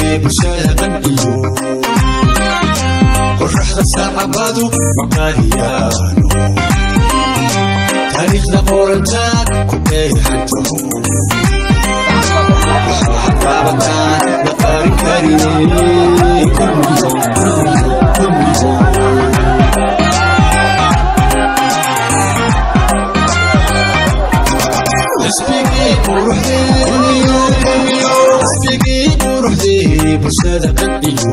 bulshada qanciyo qoraxda saacabadu maqaaliyaano taariikhda qorantaa ku dheexanto waxaa taabataan la qaarin karine kulmiyo kulmiyo kulmiyo xisbigii quruxdee bulshada qanciyo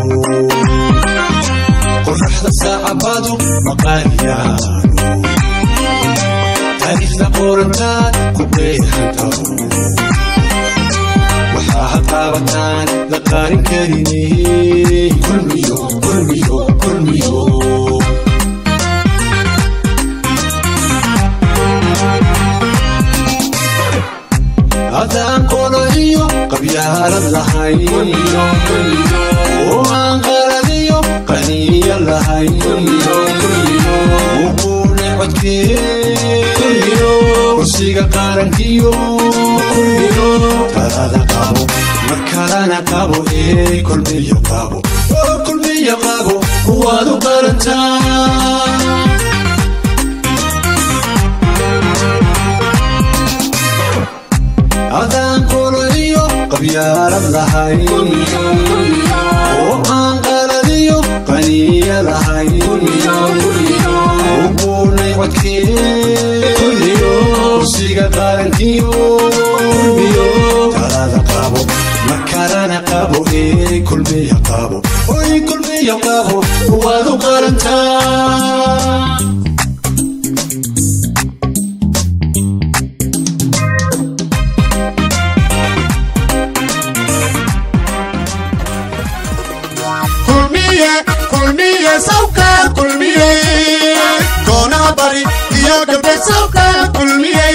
qoraxda saacabadu maqaaliyaano taariikhda qorantaad ku dheexanto waxaa hataabataan la qaarin karine kulmiyo kulmiyo kulmiyo haddaan qolo iyo qabyaalad lahayn oo aan qaladiyo qaniya lahayn wuquune codkee kursiga qaarankiyo talada qabo mar kalana qabo ee kulmiyo qabo oo kulmiyo qabo waad u qarantaa haddaan qolo iyo qabyaalad lahayn oo aan qaladiyo qaniya lahayn uquunay codkee kursiga qaarankiyo talada qabo mar kalana qabo ee kulmiya qabo oy kulmiya qabo waad u qarantaa kulmiye sawka kulmiye koonaha bari iyo gabdheed sawka kulmiye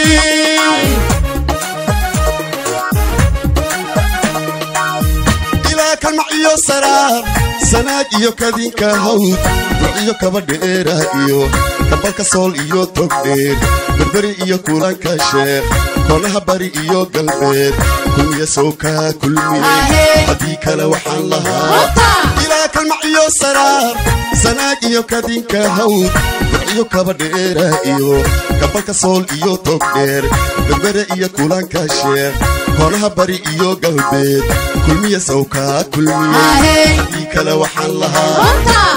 ilaa kalmac iyo saraar sanaag iyo kadinka hawd duciyo kaba dheera iyo kabalka sool iyo togdheer berberi iyo kulanka sheekh koonaha bari iyo galbeed kulmiye sawka kulmiye haddii kale waxaan lahaa ilaa kalmac iyo saraar sanaag iyo kadinka hawd duciyo kaba dheera iyo kabalka sool iyo togdheer berbere iyo kulanka sheekh koonaha bari iyo galbeed kulmiye sawka kulmiye haddii kale waxaan lahaa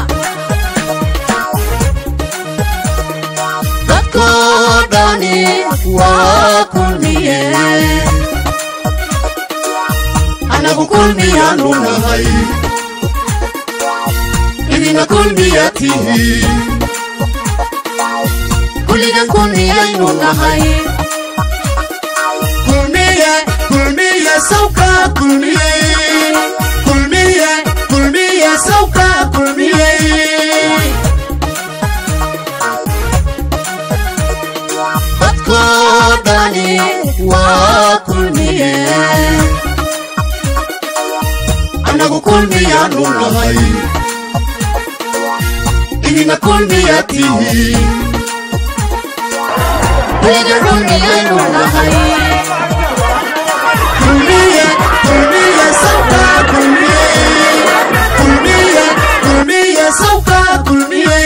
dadkoo dhani waa kulmiye anagu kulmiyaanu nahay idina kulmiya tihi kulligan kulmiyaynu nahay kulmiye kulmiye sawka kulmiye kulmiye kulmiye sawka kulmiye dadkoo dhani waa kulmiye anagu kulmiyaanu nahay idina kulmiya tihi kulligan kulmiyaynu nahay kulmiye kulmiye sawka kulmiye kulmiye kulmiye sawka kulmiye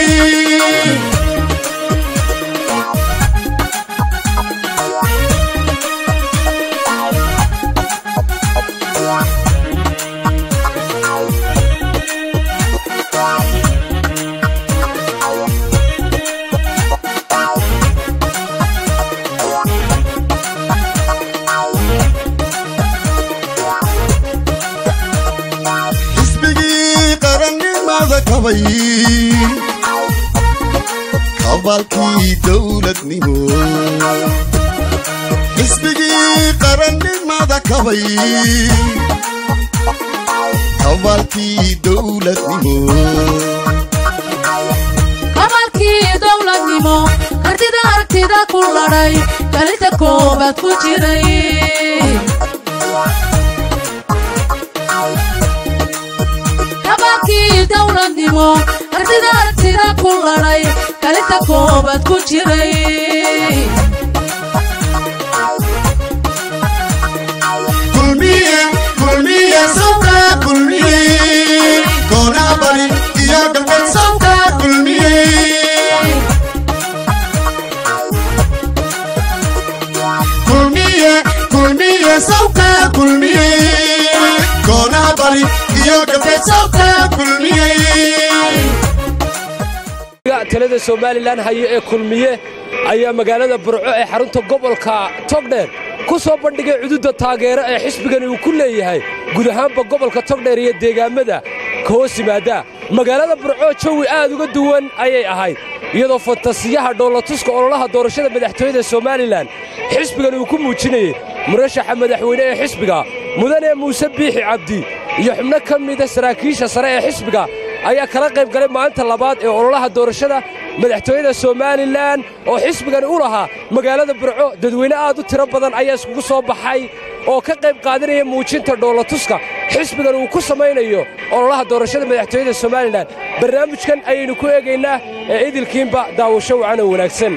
xisbigii qarannimada kabay kabaalkii dowladnimo xisbigii qarannimada kabay kabaalkii dowladnimo kabalkii dowladnimo kartida aragtida ku ladhay kalinta koobaad ku jiray kabalkii dowladnimo kartida aragtida ku ladhay kalinta koobaad ku jiray kulmiye kulmiye sawka kulmiye iyo gabeesabka kulmiyey talada somalilan haye ee kulmiye ayaa magaalada burco ee xarunta gobolka togdheer ku soo bandhigay cududa taageero ee xisbigani uu ku leeyahay guud ahaanba gobolka togdheer iyo deegaammada ka hoos yimaada magaalada burco jawi aad uga duwan ayay ahayd iyadoo fantasiyaha dhoolatuska ololaha doorashada madaxtooyada somalilan xisbigani uu ku muujinayey murashaxa madaxweyne ee xisbiga mudane muuse biixi cabdi iyo xubno ka mida saraakiisha sare ee xisbiga ayaa kala qayb galay maalinta labaad ee ololaha doorashada madaxtooyada somalilan oo xisbigani u lahaa magaalada burco dadweyne aad u tiro badan ayaa iskugu soo baxay oo ka qayb qaadanaya muujinta dhoolatuska xisbigan uu ku samaynayo ololaha doorashada madaxtooyada somalilan barnaamijkan ayaynu ku eegaynaa ee idilkiinba daawasho wacan oo wanaagsan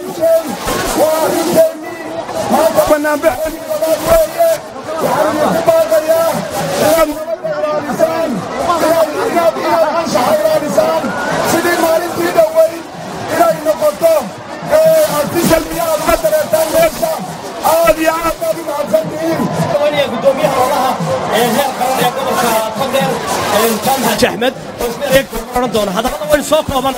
sidii maalintii dhoweyn inay noqoto artisal miyaad ka dareertaan meesha aad iyo aad baad u mahadsantihiin gudoomiyaha olaha ee heer qaran ee gobolka togdheer jaamac axmed oo isna eeg oran doona haddana waynu soo koobanay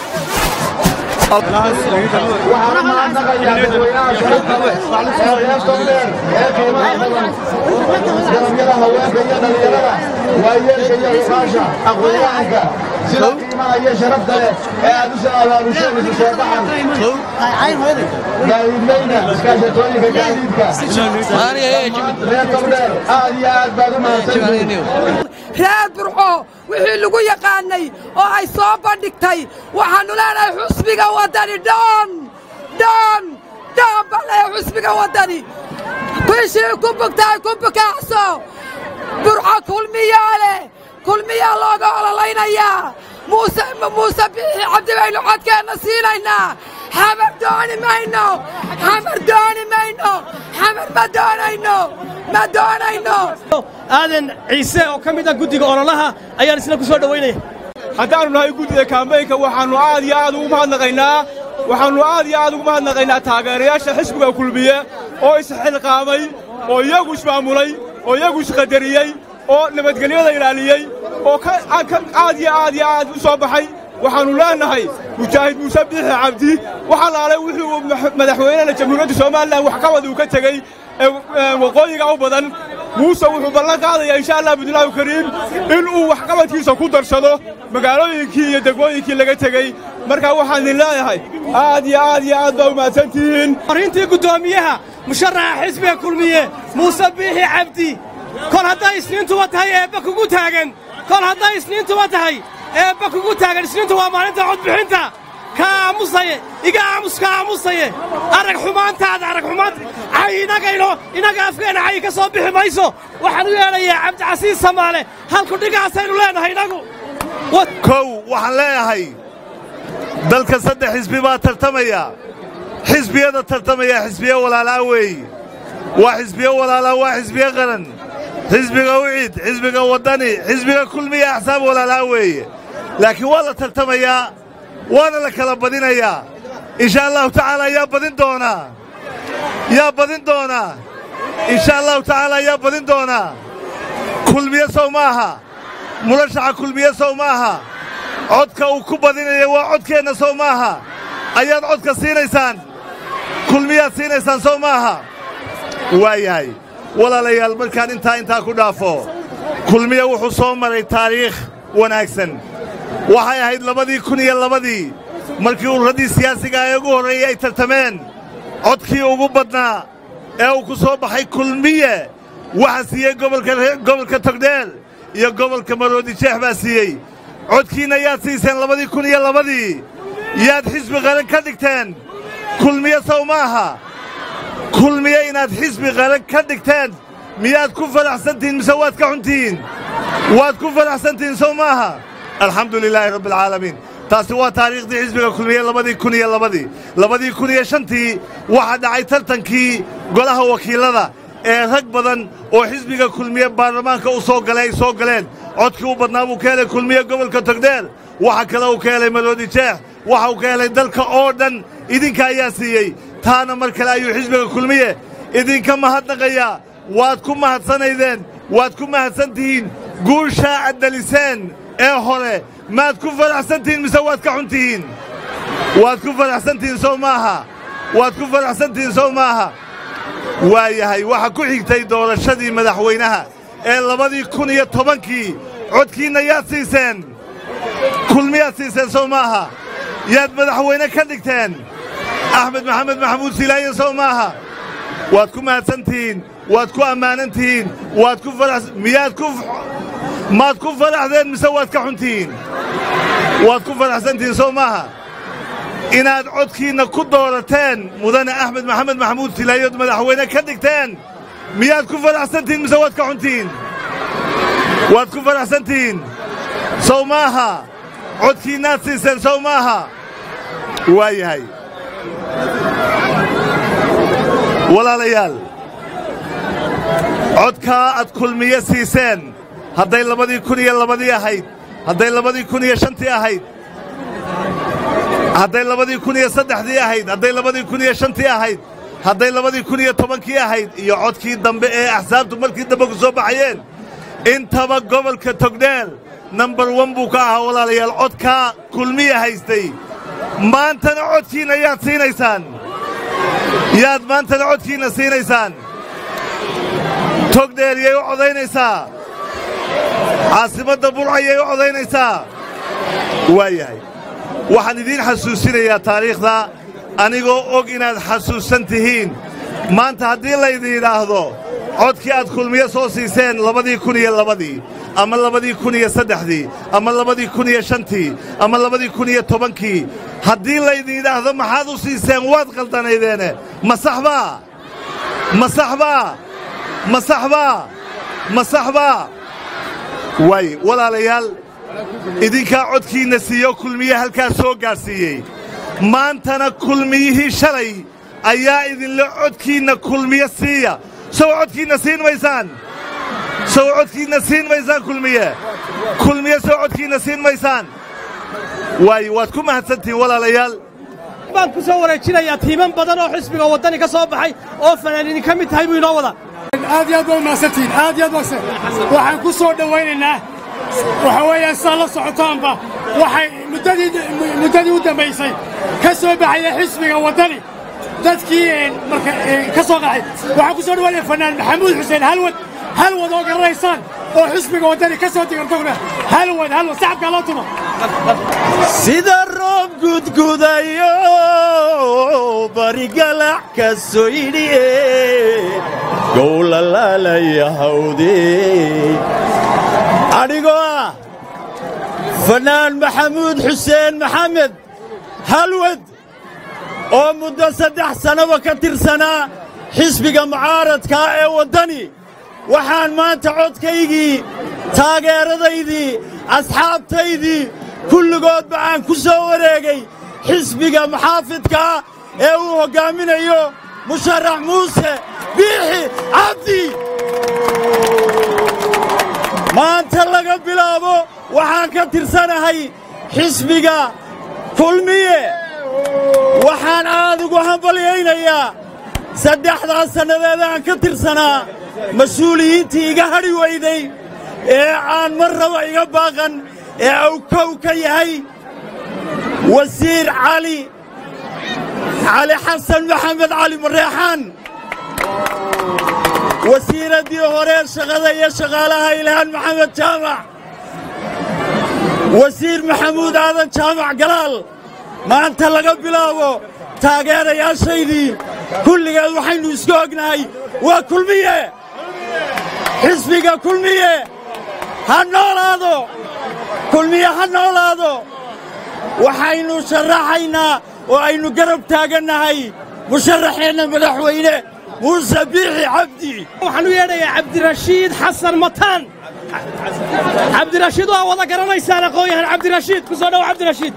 waxaan u mahadnaqayaa dadweynaha sharafta leh ee reer togdheer ee qiimaha badan garabyada haweenka iyo dhallinyarada waayeelka iyo xubaasha aqoonyahanka sida qiimaha iyo sharafta leh ee aad u soo abaabuseen isu soo baxan gaadiidleyna iskaashatooyinka gaadiidka reer togdheer aad iyo aad baad u mahadsantihiin reer burco wixii lagu yaqaannay oo ay soo bandhigtay waxaannu leenahay xusbiga waddani dhoon dhoon dhoon baan leeyahay xusbiga waddani bishii ku bugtahay ku bukaacso burco kulmiyaa leh kulmiyaa looga ololaynayaa muuse muuse biixi cabdi baynu codkeenna siinaynaa xamar dooni mayno xamar dooni mayno xamar ma doonayno ma doonayno aadan ciise oo ka mid ah guddiga ololaha ayaan isna ku soo dhowaynaya haddaannu nahay guddida kaambeynka waxaannu aad iyo aad ugu mahadnaqaynaa waxaannu aad iyo aad ugu mahadnaqaynaa taageerayaasha xisbiga kulmiye oo isxilqaamay oo iyagu ismaamulay oo iyagu isqadariyey oo nabadgelyada ilaaliyey oo aad iyo aad iyo aad u soo baxay waxaannu leennahay mujaahid muuse biixi cabdi waxa laalay wuxuu madaxweynena jamhuuriyadda somalilan waxqabad uu ka tegey ee waqooyiga u badan muuse wuxuu ballan qaadayaa insha allah bidnillaahi kariim inuu waxqabadkiisa ku darsado magaalooyinkii iyo degmooyinkii laga tegey markaa waxaan idin leeyahay aad iyo aad iyo aad baa u mahadsantihiin arrintii guddoomiyaha musharaxa xisbiga kulmiye muuse biixi cabdi kol hadday isniintuba tahay eebba kugu taagan kol hadday isniintuba tahay eebba kugu taagan isniintu waa maalinta codbixinta ka aamusaye iga aamus ka aamusaye arag xumaantaada arag xumaanta cay inagayno inaga afkeenna cay ka soo bixi mayso waxaan u yeedhayaa cabdicasiis samaale halku dhigaasaynu leennahay inagu kow waxaan leeyahay dalka saddex xisbi baa tartamaya xisbiyada tartamaya xisbiye walaalaa weeye waa xisbiye walaalaa waa xisbiye qaran xisbiga wicid xisbiga waddani xisbiga kulmiya axsaab walaalaa weeye laakiin waa la tartamayaa waana la kala badinayaa insha allahu tacaala yaa badin doonaa yaa badin doonaa insha allahu tacaala yaa badin doonaa kulmiye sow maaha murashaxa kulmiye sow maaha codka uu ku badinaya waa codkeenna sow maaha ayaad codka siinaysaan kulmiyaad siinaysaan sow maaha waa yahay walaalayaal markaan intaa intaa ku dhaafo kulmiye wuxuu soo maray taariikh wanaagsan waxay ahayd labadii kun iyo labadii markii ururaddii siyaasiga ee ugu horreeyey ay tartameen codkii ugu badnaa ee uu ku soo baxay kulmiye waxa siiyey gobolka togdheer iyo gobolka maroodi jeex baa siiyey codkiinna yaad siiseen labadii kun iyo labadii yaad xisbi qaran ka dhigteen kulmiye sow maaha kulmiye inaad xisbi qaran ka dhigteen miyaad ku faraxsantihiin mise waad ka xuntihiin waad ku faraxsantihiin sow maaha alxamdu lilaahi rabbi alcaalamiin taasi waa taariikhdii xisbiga kulmiye labadii kun iyo labadii labadii kun iyo shantii waxaa dhacay tartankii golaha wakiillada ee rag badan oo xisbiga kulmiye baarlamaanka u soo galay ay soo galeen codkii u badnaa buu ka helay kulmiye gobolka togdheer waxa kale uu ka helay maroodi jeex waxa uu ka helay dalka oo dhan idinka ayaa siiyey taana mar kale ayuu xisbiga kulmiye idinka mahadnaqayaa waad ku mahadsanaydeen waad ku mahadsan tihiin guushaa caddeliseen ee hore maad ku faraxsantihiin mise waad ka xuntihiin waad ku faraxsantihiin sow maaha waad ku faraxsantihiin sow maaha waayahay waxa ku xigtay doorashadii madaxweynaha ee labadii kun iyo tobankii codkiinna yaad siiseen kulmiyaad siiseen sow maaha yaad madaxweyne ka dhigteen axmed maxamed maxamuud silaaye sow maaha waad ku mahadsantihiin waad ku ammaanan tihiin waad ku farax miyaad ku maad ku faraxdeen mise waad ka xuntihiin waad ku faraxsantihiin sow maaha inaad codkiinna ku doorateen mudane axmed maxamed maxamuud silaayood madaxweyne ka dhigteen miyaad ku faraxsantihiin mise waad ka xuntihiin waad ku faraxsantihiin sow maaha codkiinnaad siiseen sow maaha waa yahay walaalayaal codkaa aad kulmiye siiseen hadday labadii kun iyo labadii ahayd hadday labadii kun iyo shantii ahayd hadday labadii kun iyo saddexdii ahayd hadday labadii kun iyo shantii ahayd hadday labadii kun iyo tobankii ahayd iyo codkii dambe ee axsaabtu markii dambe ku soo baxayeen intaba gobolka togdheer nambar wan buu ka ahaa walaalayaal codkaa kulmiya haystay maantana codkiinna yaad siinaysaan yaad maantana codkiinna siinaysaan togdheer yay u codaynaysaa caasimadda burcayay u codaynaysaa waa yahay waxaan idiin xasuusinayaa taariikhda anigoo og inaad xasuusan tihiin maanta haddii laydin yidhaahdo codkii aad kulmiye soo siiseen labadii kun iyo labadii ama labadii kun iyo saddexdii ama labadii kun iyo shantii ama labadii kun iyo tobankii haddii laydin yidhaahdo maxaad u siiseen waad qaldanaydeene ma saxbaa ma saxbaa ma saxbaa ma saxbaa waay walaalayaal idinkaa codkiinna siiyo kulmiye halkaas soo gaadhsiiyey maantana kulmiyihii shalay ayaa idinla codkiinna kulmiye siiya sow codkiinna siin maysaan sow codkiinna siin maysaan kulmiye kulmiye sow codkiinna siin maysaan waayo waad ku mahadsantihiin walaalayaal baan ku soo wareejinayaa tiiman badan oo xisbiga waddani ka soo baxay oo fanaaniini ka mid tahay buu inoo wada aad iyo aad baa umahadsantihiin aad iyo aad mahadsan waxaan ku soo dhowaynaynaa waxa weeyaan saa la socotaanba waxay muddadii muddadii u dambaysay ka soo baxaya xisbiga waddani dadkii marka ka soo qaxay waxaan ku soo dhawaynaya fanaan maxamuud xuseen halwad halwad oo garanaysaan oo xisbiga waddani ka soo digartogna halwad halwad sacabkaa loo tuma sida roob gudgudayo barigalac ka soo yidhiye gowlalaalaya hawde adhigoo ah fanaan maxamuud xuseen maxamed halwad oo muddo saddex sannaba ka tirsanaa xisbiga mucaaradkaa ee waddani waxaan maanta codkaygii taageeradaydii asxaabtaydii kulligoodba aan ku soo wareegay xisbiga muxaafidkaa ee uu hoggaaminayo musharax muuse biixi cabdi maanta laga bilaabo waxaan ka tirsanahay xisbiga kulmiye waxaan aad ugu hambalyaynayaa saddexdaas sannadeed aan ka tirsanaa mas-uuliyiintii iga hadhi weyday ee aan mar raba iga baaqan ee awkow ka yahay wasiir cali cali xasan maxamed cali mareexaan wasiiraddii hore shaqada iyo shaqaalaha ilhaan maxamed jaamac wasiir maxamuud aadan jaamac galaal maanta laga bilaabo taageerayaashaydii kulligeed waxaynu isku ognahay waa kulmiye xisbiga kulmiye ha noolaado kulmiye ha noolaado waxaynu sharaxaynaa oo aynu garab taagannahay musharaxeenna madaxweyne muuse biixi cabdi waxaan u yeedhayaa cabdirashiid xasan mataan cabdirashiid waa wada garanaysaan aqoon-yahan cabdirashiid ku soo dhow cabdirashiid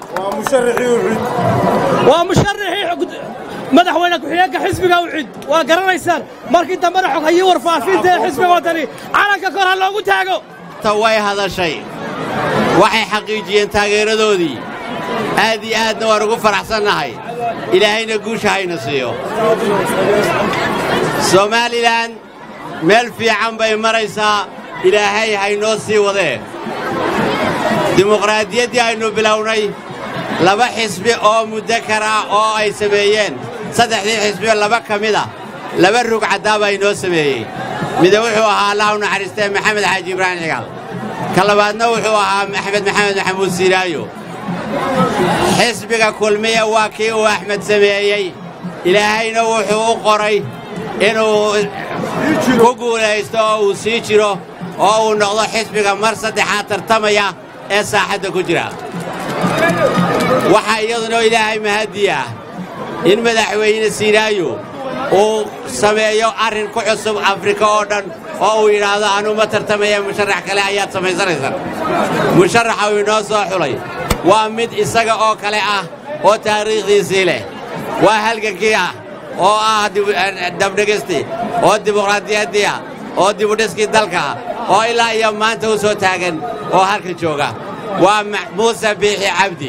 waa musharaxii madaxweyne ku-xigeenka xisbiga ucid waa garanaysaan markii dambena xog hayii warfaafinta ee xisbiga waddani calanka kor ha loogu taago way hadashay waxay xaqiijiyeen taageeradoodii aad iyo aadna waan ugu faraxsannahay ilaahayna guusha hayna siiyo somalilan meel fiican bay maraysaa ilaahay haynoo sii wadee dimuqraadiyaddii aynu bilownay laba xisbi oo mudakar ah oo ay sameeyeen saddexdii xisbioo laba ka mid a laba rug caddaaba inoo sameeyey mida wuxuu ahaa allah u naxariistee maxamed xaaji ibraahim cigaal ka labaadna wuxuu ahaa axmed maxamed maxamuud siiraayo xisbiga kulmiya waa kii uu axmed sameeyey ilaahayna wuxuu u qoray inuu ku guulaysto oo uu sii jiro oo uu noqdo xisbiga mar saddexaad tartamaya ee saaxadda ku jira waxaa iyaduna ilaahay mahaddi ah in madaxweyne siiraayo uu sameeyo arrin ku cusub afrika oo dhan oo uu yidhaahdo anuu ma tartamaya musharax kale ayaad samaysanaysaan musharaxa uu inoo soo xulay waa mid isaga oo kale ah oo taariikhdiisii leh waa halgankii ah oo ah dabdhegisti oo dimuqraadiyaddii ah oo dibudhiskii dalka ah oo ilaa iyo maanta u soo taagan oo halkan jooga waa muuse biixi cabdi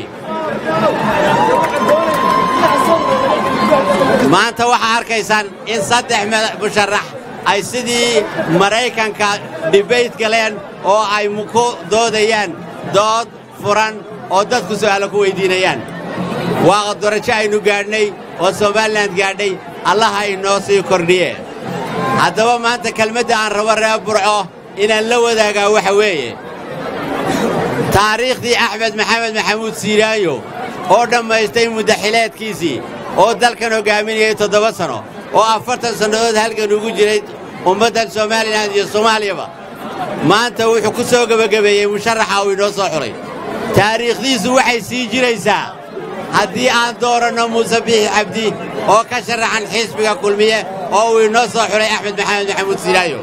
maanta waxaa arkaysaan in saddex musharax ay sidii maraykanka dhibayt galeen oo ay ku doodayaan dood furan oo dadku su'aalo ku weyddiinayaan waa darajo aynu gaadhnay oo somalilan gaadhay allaha inoo sii kordhiye haddaba maanta kelmadda aan rabo reer burco inaan la wadaagaa waxa weeye taariikhdii axmed maxamed maxamuud siiraayo oo dhammaystay muddaxileedkiisii oo dalkan hoggaaminayay toddoba sanno oo afartan sannadood halgan ugu jiray ummaddan somalilan iyo soomaaliyaba maanta wuxuu ku soo gebagabeeyey musharaxa uu inoo soo xulay taariikhdiisu waxay sii jiraysaa haddii aan dooranno muuse biixi cabdi oo ka sharaxan xisbiga kulmiye oo uu inoo soo xulay axmed maxamed maxamuud siiraayo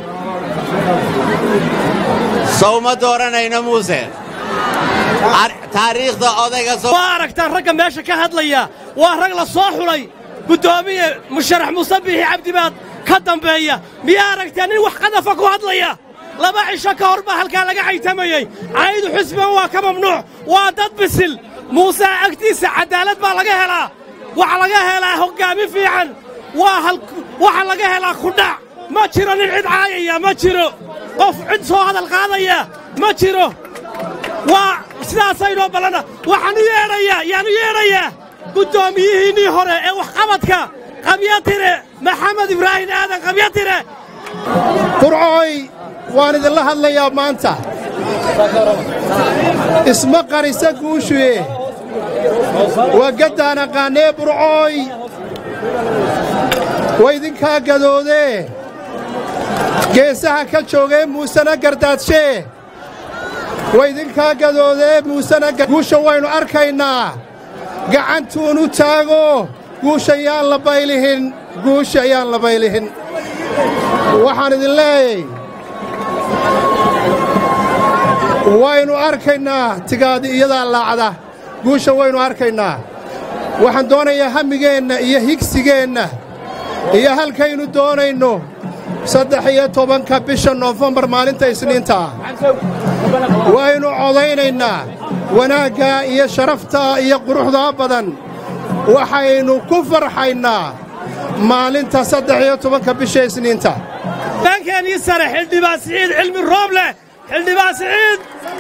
sowma dooranayno muuse taariikhda odayga waa aragtaan ragga meesha ka hadlaya waa rag la soo xulay guddoomiye musharax muuse biixi cabdi baad ka dambeeya miyaa aragtaa nin wax qadafa ku hadlaya laba cisho ka hor baa halkaa laga caytamayey caydu xusbigan waa ka mamnuuc waa dad bisil muuse agtiisa caddaalad baa laga helaa waxa laga helaa hoggaamin fiican waxa laga helaa kudhac ma jiro nin cid caayaya ma jiro qof cid soo hadal qaadaya ma jiro waa sidaasaynoo ballana waxaan u yeedhayaa yaan u yeedhayaa guddoomiyihiinnii hore ee waxqabadka qabyatire maxamed ibraahim aadan qabyatire burcooy waan idinla hadlayaa maanta isma qarisa guushuye waa gaddaan aqaannee burcooy waa idinkaa gadoodee geesaha ka joogee muusena gardaadshe waa idinkaa gadoodee muusena guusha waynu arkaynaa gacantuunu taago guusha yaan la baylihin guusha yaan la baylihin waxaan idin leeyay waynu arkaynaa tigaadi iyadaa laacda guusha waynu arkaynaa waxaan doonayaa hammigeenna iyo higsigeenna iyo halkaynu doonayno saddex iyo tobanka bisha noofembar maalinta isniintaa waynu codaynaynaa wanaaggaa iyo sharaftaa iyo quruxdaa badan waxaynu ku farxaynaa maalinta saddex iyo tobanka bisha isniinta baankeenii sare xildhibaan siciid cilmi roob leh xildhibaan siciid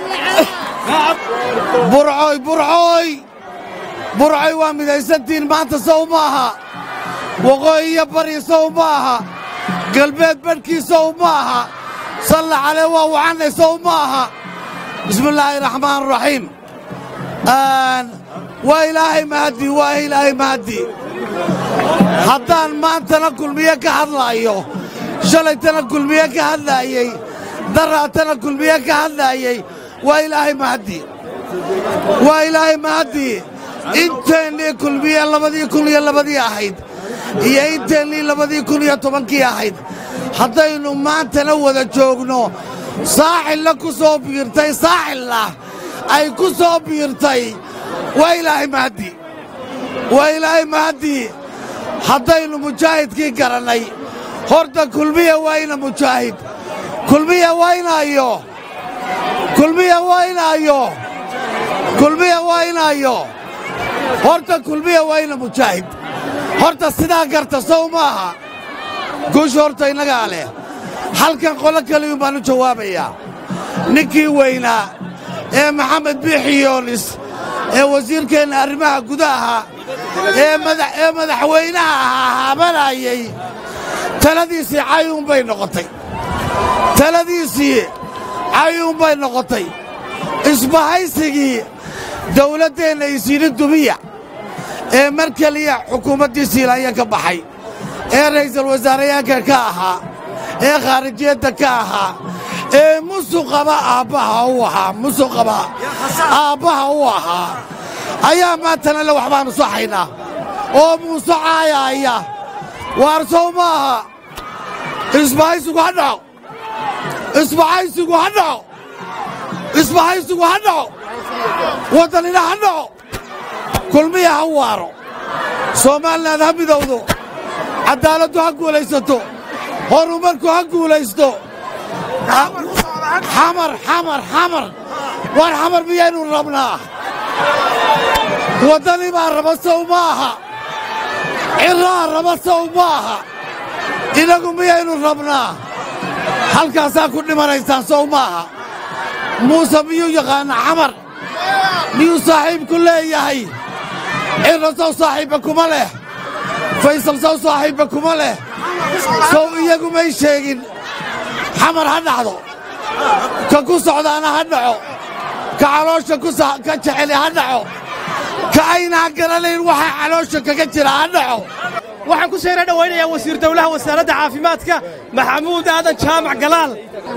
burcoy burcoy burcoy waa midaysantiin maanta sow maaha waqooyi iyo bari sow maaha galbeed badhkii sow maaha salla calee waa wacannay sow maaha bismillaahi raxmaan raxiim waa ilaahay mahaddi waa ilaahay mahaddi haddaan maantana kulmiye ka hadlaayo shalaytana kulmiye ka hadlaayey daraatana kulmiye ka hadlaayey waa ilaahay mahaddi waa ilaahay mahaddi inteennii kulmiye labadii kun iyo labadii ahayd iyo inteennii labadii kun iyo tobankii ahayd haddaynu maantana wada joogno saaxilna ku soo biirtay saaxilna ay ku soo biirtay waa ilaahay mahaddi waa ilaahay mahaddi haddaynu mujaahidkii garannay horta kulmiya waa ina mujaahid kulmiya waa inaayo kulmiya waa inaayo kulmiya waa inaayo horta kulmiya waa ina mujaahid horta sidaa garta sow maaha guusha horta innagaa leh halkan qolo kaliyun baan u jawaabayaa ninkii weynaa ee maxamed biixi yoonis ee wasiirkeenna arrimaha gudaha ee madaxweynaha ahaa haabanayay taladiisii cayuun bay noqotay taladiisii cayuun bay noqotay isbahaysigii dawladdeenna isiini dumiya ee mar keliya xukuumaddii siilanya ka baxay ee ra'iisul wasaarayaanka ka ahaa ee khaarijiyadda ka ahaa ee musuqaba aabbaha u ahaa musuqaba aabbaha u ahaa ayaa maantana le waxbaannu saxaynaa oo muuse caayaaya waar sow maaha isbahaysigu ha dhaco isbahaysigu ha dhaco isbahaysigu ha dhaco waddanina ha dhaco kulmiya ha waaro soomaalinaad ha midowdo caddaaladdu ha guulaysato horumarku ha guulaysto xamar xamar xamar waar xamar miyaynu rabnaa waddani baa raba sow maaha cirraa raba sow maaha inagu miyaynu rabnaa halkaasaa ku dhimanaysaan sow maaha muuse miyuu yaqaana xamar miyuu saaxiibku leeyahay cirra sow saaxiibba kuma leh faysal sow saaxiibba kuma leh sow iyagu may sheegin xamar ha dhacdo ka ku socdaana ha dhaco ka caloosha ka jeceli ha dhaco ka aynaa garanayn waxaa caloosha kaga jira ha dhaco waxaan ku seera dhowaynayaa wasiir dawlaha wasaaradda caafimaadka maxamuud aadan jaamac galaal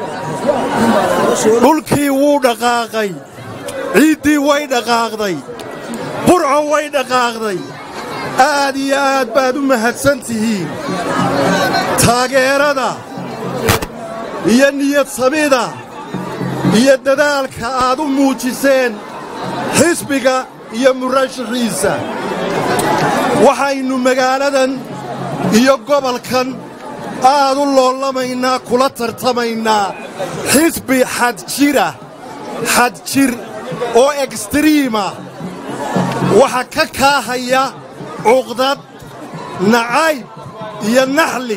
dhulkii wuu dhaqaaqay ciiddii way dhaqaaqday burco way dhaqaaqday aad iyo aad baad u mahadsan tihiin taageerada iyo niyad samida iyo dadaalka aad u muujiseen xisbiga iyo murashaxiisa waxaynu magaaladan iyo gobolkan aad u loolamaynaa kula tartamaynaa xisbi xadjira xadjir oo ekstriima waxa ka kaahaya cuqdad nacayb iyo naxli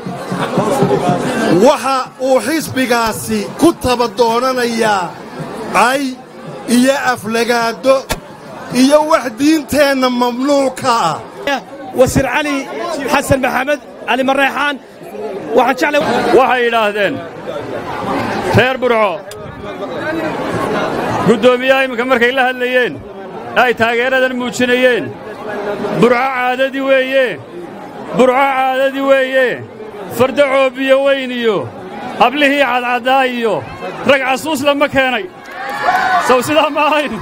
waxa uu xisbigaasi ku tabadoonanayaa cay iyo aflagaado iyo wax diinteenna mamnuuca ah wasiir cali xasan maxamed cali mareexaan waxaan waxay yidhaahdeen reer burco guddoomiyaha imminka markay la hadlayeen ay taageeradan muujinayeen burco caadadii weeye burco caadadii weeye farda coobiyo weyn iyo hablihii cadcaddaa iyo rag casuus lama keenay sow sidaa ma ahayn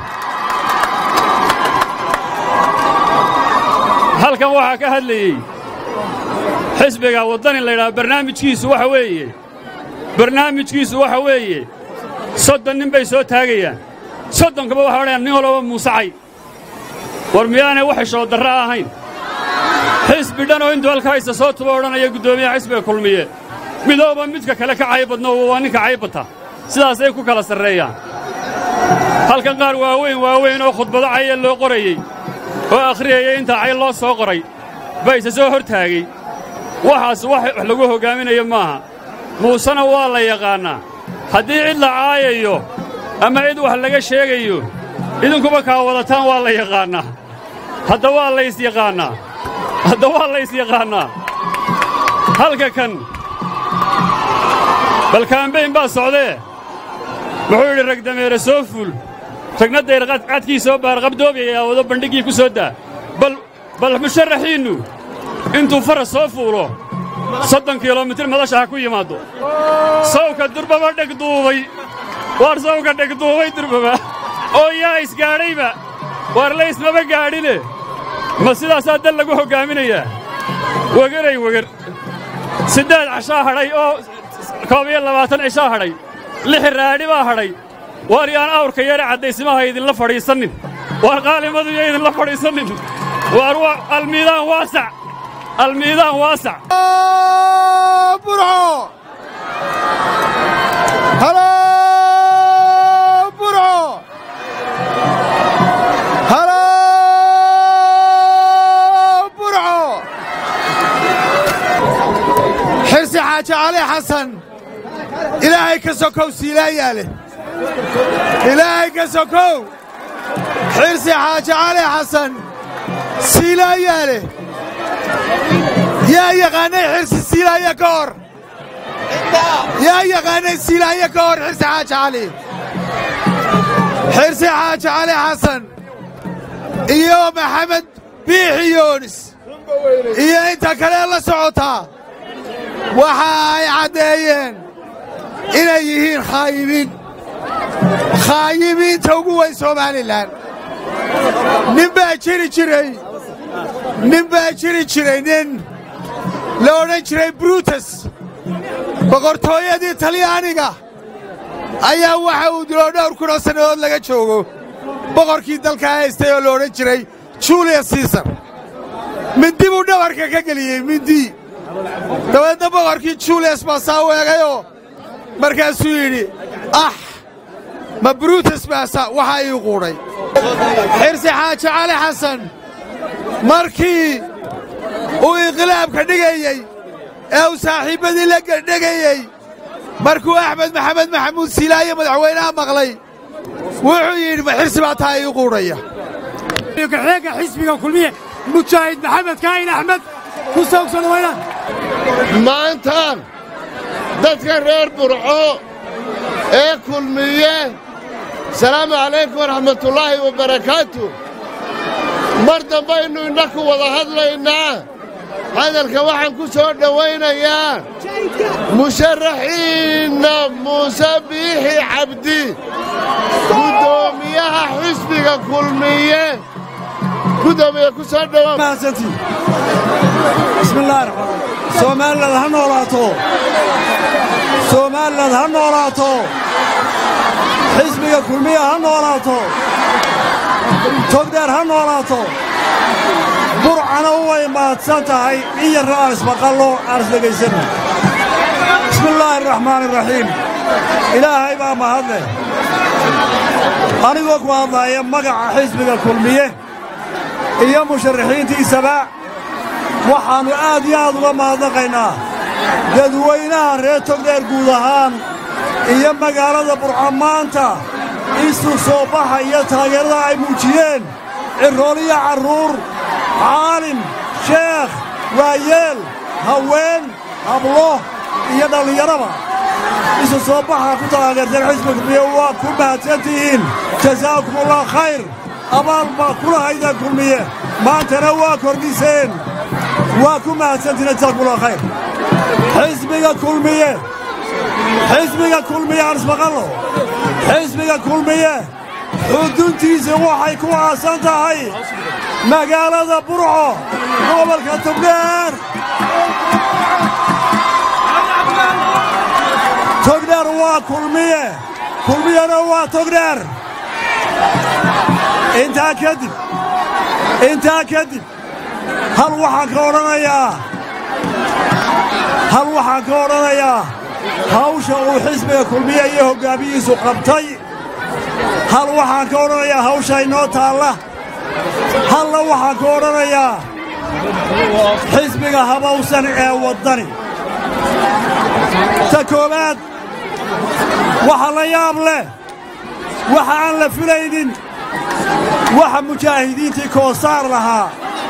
halkan waxaa ka hadlayey xisbiga waddani laydhaha barnaamijkiisu waxa weeye barnaamijkiisu waxa weeye soddon nin bay soo taagayaan soddonkaba waxay odhanayaan nin walbaba muusacay war miyaanay wax heshoo darra ahayn xisbi dhan oo intuu halkaaysa soo tuba odhanaya guddoomiyaha xisbiga kulmiye midooba midka kale ka caybadno waa ninka caybata sidaasay ku kala sarreeyaan halkan qaar waaweyn waaweyn oo khudbado caya loo qorayey oo akhriyaya intaa cay loo soo qoray baa isa soo hor taagey waxaas wax wax lagu hoggaaminayo maaha muusena waa la yaqaannaa haddii cid la caayayo ama cid wax laga sheegayo idinkuba kaa wadataan waa la yaqaannaa hadda waa laysyaqaannaa hadda waa laysyaqaannaa halka kan bal kaambayn baa socdee wuxuu yidhi rag dameere soo fuul ragna dayr cadkii soo baarqabdoobaya wado bandhiggii ku soo daa bal bal musharaxiinnu intuu faras soo fuulo soddon kilomitir madasha ha ku yimaaddo sawka durbaba dhegduubay waar sawka dhegduubay durbaba oo yaa isgaadhayba waar laysmaba gaadhine ma sidaasaa dal lagu hoggaaminayaa wegeray weger siddeed cashaa hadhay oo koob iyo labaatan cishaa hadhay lix raadhi baa hadhay waar yaan awrka yare caddaysimaha idinla fadhiisannin waar qaalimadu yo idinla fadhiisannin waar waa almiidaan waasac almiidaan waasac burco halo burco halo burco xirsi xaaji cali xasan ilaahay ka sokow siilaayaa leh ilaahay ka sokow xirsi xaaji cali xasan siilaayaa leh yaa yaqaanay xirsi siilaaye ka hor yaa yaqaanay siilaaye ka hor xirsi xaaji cali xirsi xaaji cali xasan iyo maxamed biixi yoonis iyo inta kale la socotaa waxa ay caddeeyeen inay yihiin khaayibiin khaayibiinta ugu weyn somalilan nin baa jiri jiray nin baa jiri jiray nin la odhan jiray brutus boqortooyadii talyaaniga ayaa waxa uu dilo dhowr kunoo sannadood laga joogo boqorkii dalka haystay oo la odhan jiray julius siisar mindi buu dhabarka ka geliyey mindi dabeedna boqorkii julius baa saa weegayoo markaasuu yidhi ah ma brutus baasa waxaa ii quudhay xirsi xaaji cali xasan markii uu inqilaabka dhigayey ee uu saaxiibbadii la gedhegayey markuu axmed maxamed maxamuud siilaaye madaxweynaha maqlay wuxuu yidhi ma xirsi baa taa ii quudhaya kaxeega xisbiga kulmiye mujaahid maxamed kaahin axmed ku soogsan wayna maantaan dadka reer burco ee kulmiye salaamu calaykum waraxmatullaahi wabarakaatu mar dambaynu innaku wada hadlaynaa hadalka waxaan ku soo dhowaynayaa musharaxiinna muuse biixi cabdi guddoomiyaha xisbiga kulmiye gudoomiye ku soo dhowaa bismillahi raxmaan soomaalilad ha noolaato soomaalilad ha noolaato xisbiga kulmiya ha noolaato togdheer ha noolaato burcana way mahadsan tahay in yarra aan ismaqallo aan isdhegaysanno bismillaahi araxmaani araxiim ilaahay baa mahadleh anigoo ku hadlaaya magaca xisbiga kulmiye iyo musharaxiintiisaba waxaannu aad iyo aad uga mahadnaqaynaa dadweynaha reer togdheer guud ahaan iyo magaalada burco maanta isu soo baxa iyo taageerada ay muujiyeen cirrooliyo carruur caalim sheekh waayeel haween hablo iyo dhallinyaraba isu soo baxa ku taageerteen xisbiga kulmiye waa ku mahadsantihiin jasaakumullaah khayr abaal baa kula haydeen kulmiye maantana waa kordhiseen waa ku mahadsantihiin jasaakumullaah khayr xisbiga kulmiye xisbiga kulmiye aan ismaqallo xisbiga kulmiye xuduntiisa waxay ku aasan tahay magaalada burco gobolka togdheer togdheer waa kulmiye kulmiyena waa togdheer intaa kadib intaa kadib hal waxaan ka odhanayaa hal waxaan ka odhanayaa hawsha uu xisbiga kulmiye iyo hoggaamiyihiisu qabtay hal waxaan ka odhanayaa hawsha inoo taalla halla waxaan ka odhanayaa xisbiga habawsan ee waddani ta koowaad waxa la yaab leh waxa aan la filaynin waxa mujaahidiintii koosaar lahaa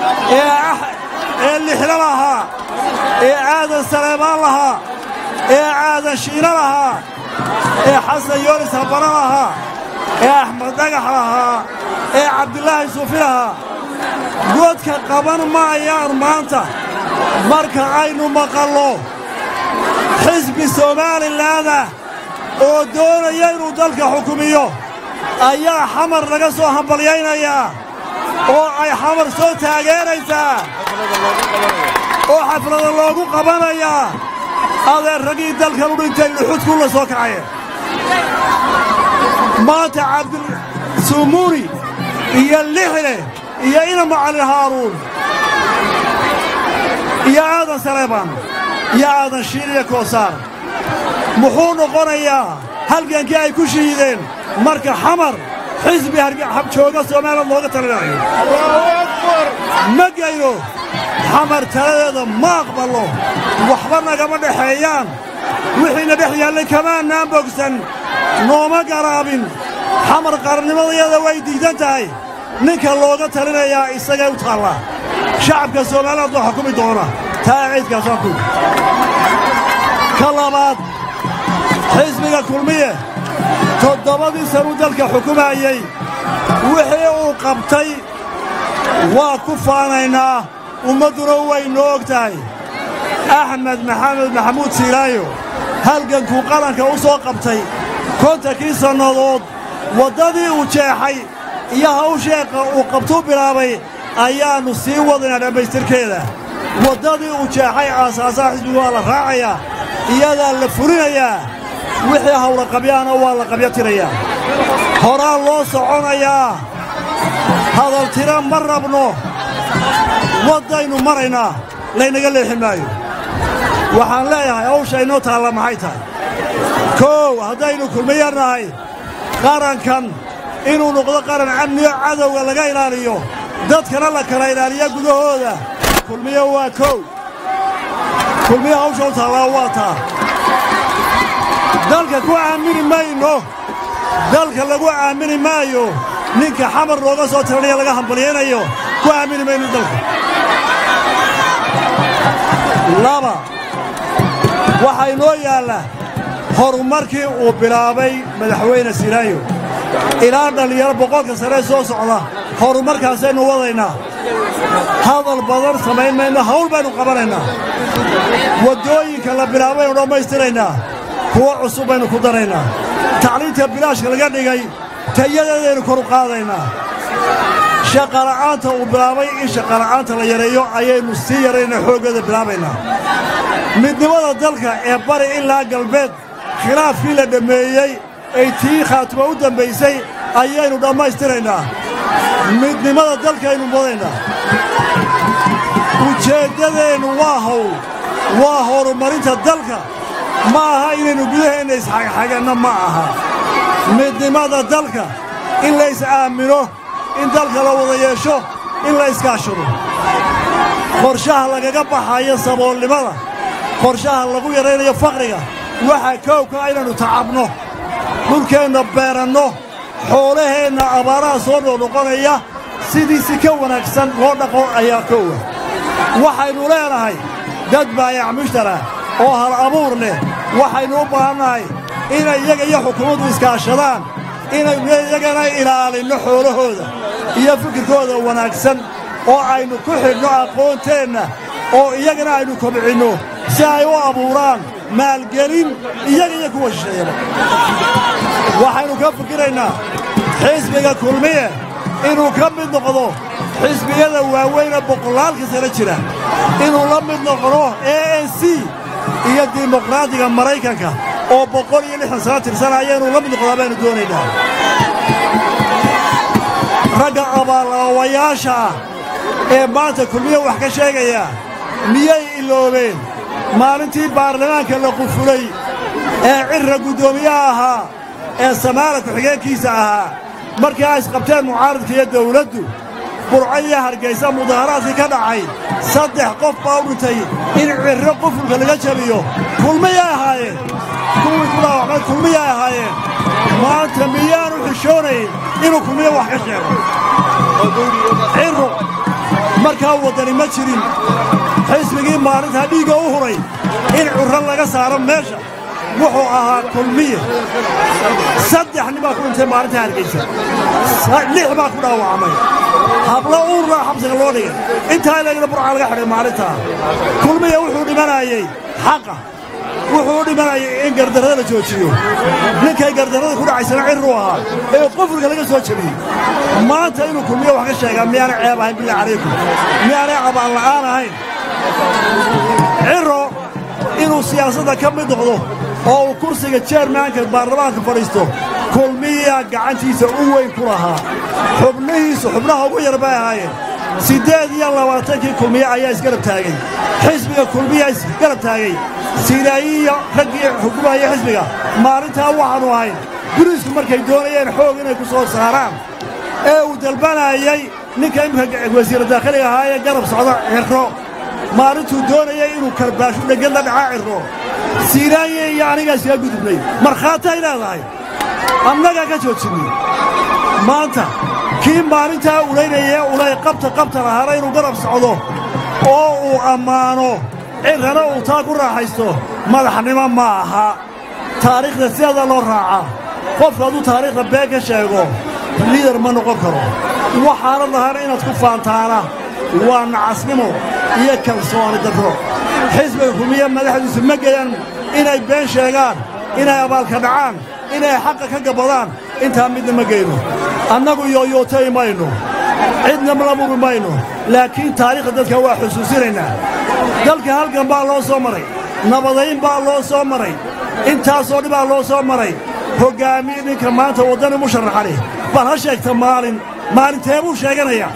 ee lixlo lahaa ee aadan saleebaan lahaa ee aadan shiino lahaa ee xasan yoonis habano lahaa ee axmed dhagax lahaa ee cabdilaahi suufi lahaa godka qaban maayaan maanta marka aynu maqallo xisbi soomaalilaadah oo doonaya inuu dalka xukumiyo ayaa xamar laga soo hambalyaynayaa oo ay xamar soo taageeraysaa oo xaflada loogu qabanayaa adeer raggii dalkan u dhintay luxudkuu la soo kacaya maanta cabdisumuuni iyo lixle iyo inama cali haaruun iyo aadan saleebaan iyo aadan shiil iyo koosaar muxuu noqonayaa halgankii ay ku shihiideen marka xamar xisbi jooga soomaaliyad looga talinayo ma gayno xamar taladeeda ma aqballo waxba nagama dhexeeyaan wixiina dhex yaallay kamaannaan bogsan nooma garaabin xamar qarannimadayada way diidan tahay ninka looga talinayaa isagay u taallaa shacabka soomaaliland waa xukumi doona taa ciidkaas waa ku ka labaad xisbiga kulmiye toddobadii sanuu dalka xukumayey wixii uu qabtay waa ku faanaynaa ummadduna way noo og tahay axmed maxamed maxamuud siilaayo halgankuu qaranka u soo qabtay kontankii sannadood waddadii uu jeexay iyo hawsheeqa uu qabtuu bilaabay ayaannu sii wadaynaa dhammaystirkeeda waddadii uu jeexay aasaasaha xisbigu waa la raacayaa iyadaa la fulinayaa wixii hawlaqabyaana waa la qabyatirayaa horaa loo soconayaa hadaltira ma rabno waddaynu maraynaa laynaga leexi maayo waxaan leeyahay hawsha inoo taalla maxay tahay koow haddaynu kulmiyarnahay qarankan inuu noqdo qaran amniyo cadowga laga ilaaliyo dadkana la kala ilaaliya gudahooda kulmiyo waa kow kulmiyo hawsha u taallaa waa taa dalka ku aamini mayno dalka lagu aamini maayo ninka xamar looga soo tiranaya laga hambalyaynayo ku aamini mayno dalka laba waxaa inoo yaalla horumarkii uu bilaabay madaxweyne silaayo ilaa dhallinyaro boqolka saree soo socda horumarkaasaynu wadaynaa hadal badan samayn mayno hawl baynu qabanaynaa waddooyinka la bilaabaynu dhammaystiraynaa kuwo cusub baynu ku daraynaa tacliinta bilaashka laga dhigay tayadeedaynu kor u qaadaynaa shaqala'aanta uu bilaabay in shaqala'aanta la yareeyo ayaynu sii yaraynaa xooggeeda bilaabaynaa midnimada dalka ee bari ilaa galbeed khilaafkii la dhammeeyey ay tii khaatimo u dambaysay ayaynu dhammaystiraynaa midnimada dalkaynu wadaynaa ujeeddadeennu waa hawl waa horumarinta dalka ma aha inaynu gudaheenna isxagxaganno ma aha midnimada dalka in lays aamino in dalka la wada yeesho in la iskaashado qorshaha lagaga baxayo saboolnimada qorshaha lagu yaraynayo faqriga waxaa koowka inaynu tacabno dhulkeenna beeranno xoolaheenna abaaraha soo noqnoqonaya sidiisi ka wanaagsan loo dhaqo ayaa koowa waxaynu leenahay dad baayac mushtara oo hal abuur leh waxaynu u baahannahay inay iyaga iyo xukuumaddu iskaashadaan inaynu iyagana ilaalinno xoolahooda iyo fikirkooda wanaagsan oo aynu ku xidhno aqoonteenna oo iyagana aynu kobcinno si ay u abuuraan maalgelin iyaga iyo kuwa shisheeyaba waxaynu ka fikiraynaa xisbiga kulmiye inuu ka mid noqdo xisbiyada waaweyne boqolaalka sano jira inuu la mid noqdo a n c iyo dimuqraadiga maraykanka oo boqol iyo lixdan sano tirsanaya inuu la mid noqdaa baynu doonaynaa ragga abaallaawayaasha ah ee maanta kulmiye wax ka sheegaya miyay iloobeen maalintii baarlamaanka la qufulay ee cirra guddoomiyaha ahaa ee samaala ku-xigeenkiisa ahaa markii ay isqabteen mucaaradka iyo dawladdu burco iyo hargaysa mudaharaadkii ka dhacay saddex qof baa u dhintay in cirro qufulka laga jabiyo kulmiyay ahaayeen kuwii ku dhaawacmay kulmiyay ahaayeen maanta miyaanu xishoonayn inuu kulmiye wax ka sheego cirro markaa waddani ma jirin xisbigii maalintaa dhiigga u huray in curro laga saaro meesha wuxuu ahaa kulmiye saddex nin baa ku dhintay maalintaa hargaysa lix baa ku dhaawacmay hablo uurlaa xabsiga loo dhigay intaa ilagna burca laga xidhay maalintaa kulmiye wuxuu dhimanayey xaqa wuxuu u dhimanayay in gardarrada la joojiyo ninkay gardarrada ku dhacaysana cirruu ahaa ee qufulka laga soo jebiyey maanta inuu kulmiye wax ka sheegaa miyaana ceeb ahayn billah calaykum miyaanay cabaan la'aan ahayn cirro inuu siyaasadda ka mid noqdo oo uu kursiga jeermaanka baarlamaanka fadhiisto kulmiyaa gacantiisa u weyn ku lahaa xubnihiisu xubnaha ugu yar bay ahaayeen siddeed iyo labaatankii kulmiye ayaa isgarab taagay xisbiga kulmiyaa isgarab taagay siilaayiiyo raggii xukumaya xisbiga maalintaa waxaannu ahayn buriisku markay doonayeen xoog inay ku soo saaraan ee uu dalbanayay ninka imika wasiira daakhiliga ahaa ee garab socda cirro maalintuu doonayay inuu karbaashu dhegad la dhacaa cirro siiraanye iyo anigaa iskaga gudubnay markhaatay leedahay annagaa ka joojinay maanta kii maalintaa ulaynayee ulay qabta qabta lahaana inuu garab socdo oo uu ammaano cirrana uu taa ku raaxaysto madaxnimo ma aha taariikhda sideeda loo raacaa qofku hadduu taariikhda been ka sheego liidar ma noqon karo waxaana lahaana inaad ku faantaana waa nacasnimo iyo kalsooni darro xisbiga kulmiye madaxdiisu ma geeyaan inay been sheegaan inay abaalka dhacaan inay xaqa ka gabbadaan intaa midna ma geyno annagu yooyootay mayno cidna la muri mayno laakiin taariikhda dadka waa xusuusinaynaa dalka halgan baa loo soo maray nabadayn baa loo soo maray intaasoo dhibaa loo soo maray hoggaamiye ninka maanta waddani musharaxani bal ha sheegta maalin maalintee buu sheeganayaa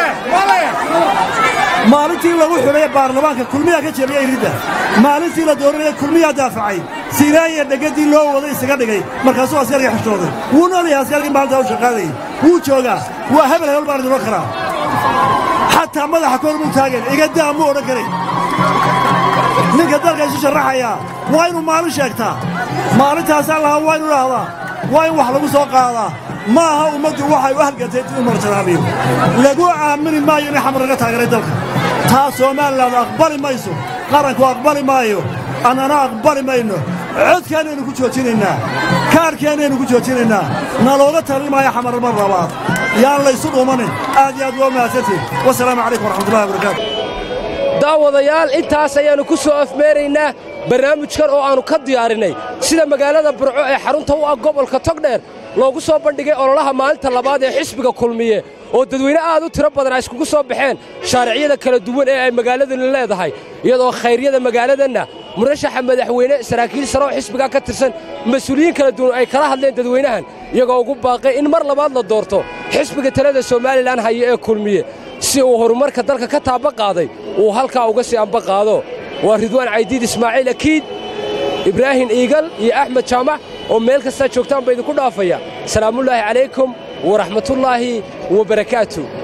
maalintii lagu xidhay baarlamaanka kulmiyaa ka jebiyey ridda maalintii la dooranaya kulmiyaa daafacay siiraanya dhegaddii loo waday isaga dhigay markaasuu askarkii xishooday wuu noolyahay askarkii maalintaa u shaqaadayay wuu joogaa waa hebel hebel baan idinoo karaa xataa madaxa kor muu taagan igadaa muu odhan karay ninka dalka isu sharaxayaa waa inuu maalin sheegtaa maalintaasaa lahaa waa inu idhaahdaa waa in wax lagu soo qaadaa ma aha ummaddu waxay u halgantay inuu marjanaaniyo lagu aamini maayo inay xamar laga taageeray dalka taa soomalilan aqbali mayso qaranku aqbali maayo annana aqbali mayno codkaanaynu ku joojinaynaa kaarhkeennaynu ku joojinaynaa nalooga talin maayo xamar mar labaad yaan laysu dhuumanin aad iyo aad waa mahadsantiin wasalaamu calaykum waraxmatullahi wabarakaatu daawadayaal intaas ayaannu ku soo afmeeraynaa barnaamijkan oo aannu ka diyaarinnay sida magaalada burco ee xarunta u ah gobolka togdheer loogu soo bandhigay ololaha maalinta labaad ee xisbiga kulmiye oo dadweyne aad u tiro badan ay iskugu soo baxeen shaariciyada kala duwan ee ay magaaladani leedahay iyadoo khayryada magaaladanna murashaxa madaxweyne saraakiil sare oo xisbigaa ka tirsan mas-uuliyiin kala duwan ay kala hadleen dadweynahan iyagoo ugu baaqay in mar labaad la doorto xisbiga talada somalilan haya ee kulmiye si uu horumarka dalka ka taaba qaaday uu halkaa uga sii amba qaado waa ridwaan caydiid ismaaciil akiid ibraahim iigal iyo axmed jaamac oo meel kastaa joogtaan ba idinku dhaafaya salaamullaahi calaykum waraxmatullaahi wa barakaatu